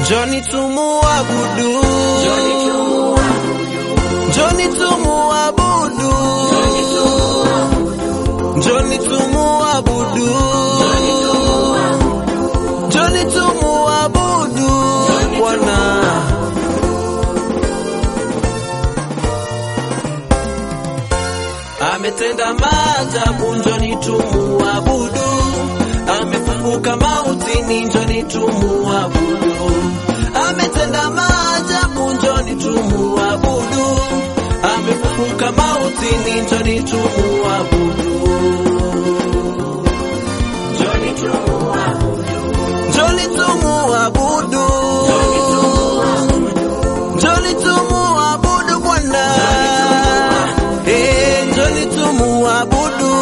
Njoni tumuabudu, njoni tumuabudu, njoni tumuabudu, njoni tumuabudu Bwana. Ametenda maajabu, njoni tumuabudu. Amefufuka mautini, njoni tumuabudu. Ametenda maajabu, njoni tumuabudu. Amefufuka mautini, njoni tumuabudu. Njoni tumuabudu. Njoni tumuabudu. Njoni tumuabudu Bwana. Eh, njoni tumuabudu.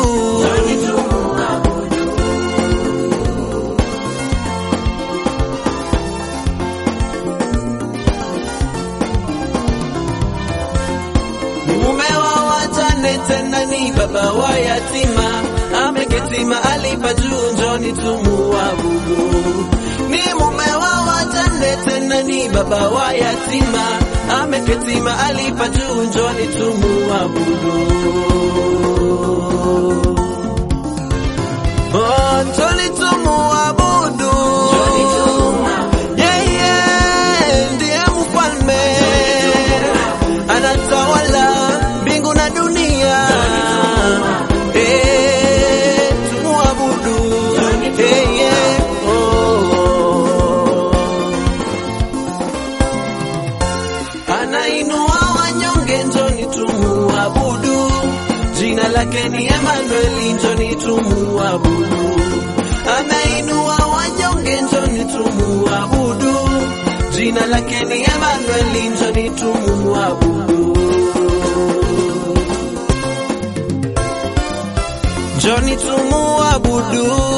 Mume wa wajane tena ni baba wa yatima, ameketi mahali pa juu, njoni tumuabudu. Ni mume wa wajane tena ni baba wa yatima, ameketi mahali pa juu, njoni tumuabudu. Oh, njoni tumuabudu. Yeye ndiye mfalme anatawala mbingu na dunia. Eh, tumuabudu. Eh, yeah. Oh. Anainua wanyonge, njoni tumuabudu. Jina lake ni Emmanuel, njoni tumuabudu. Anainua wanyonge, njoni tumuabudu. Jina lake ni Emmanuel, njoni tumuabudu. Njoni tumuabudu.